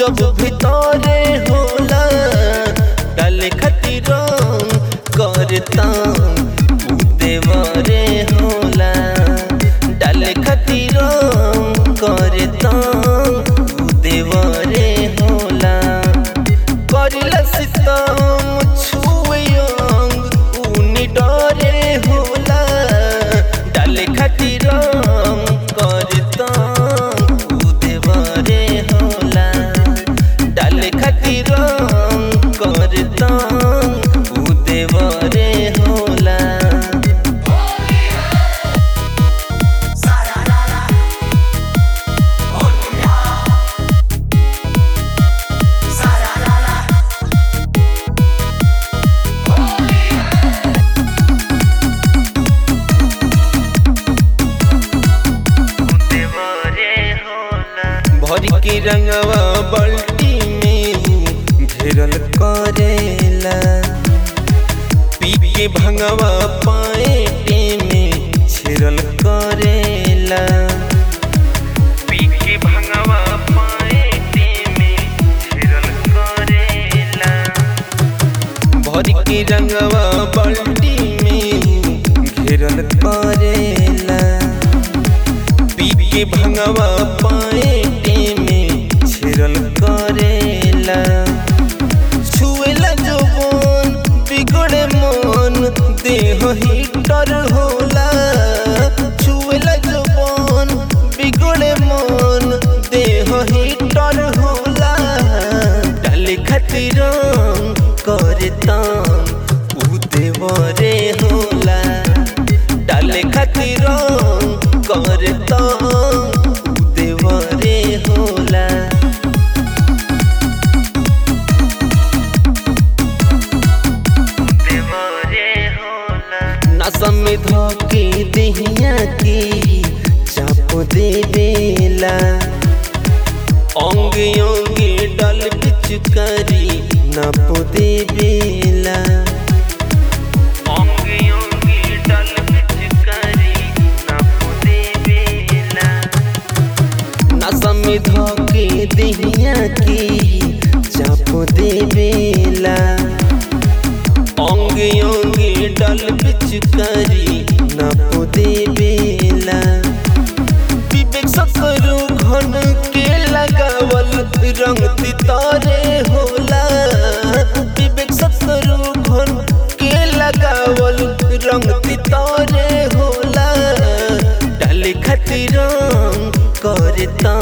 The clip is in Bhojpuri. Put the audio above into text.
जब भितरे होला डाले खातिर करता देवरे होला डाले खातिर करता देवरे होला करिला सितम छुए अंग उनी डरे होला डाले खातिर करता देवरे होला डाले खातिर करता देवरे होला भरी के रंगवा बल्टी में ऊ घेरल करेला पी के भंगवा पाए में छिरल करेला पी के भंगवा पाए में छिरल करेला भरी के रंगवा बल्टी में ऊ घेरल करेला पी के भंगवा पाए में छिरल करेला छुएला जवन बिगड़े मन देह हीटर होला छुएला जवन बिगड़े मन देह हीटर होला डाले खातिर करता ऊ देवरे होला डाले खातिर करता ऊ देवरे होला नसम में धोके दहिया के चाप देवेला अंगे अंगे डल पिचकारी नप देवेला अंगे अंगे डल पिचकारी नप देवेला नसम में धोके दहिया के चाप देवेला अंगे अंगे डल पिचकारी नप देवेला विवेक सकरू घन के लगावल रंग तितारे होला विवेक सकरू घन के लगावल रंग तितारे होला डाले खातिर करता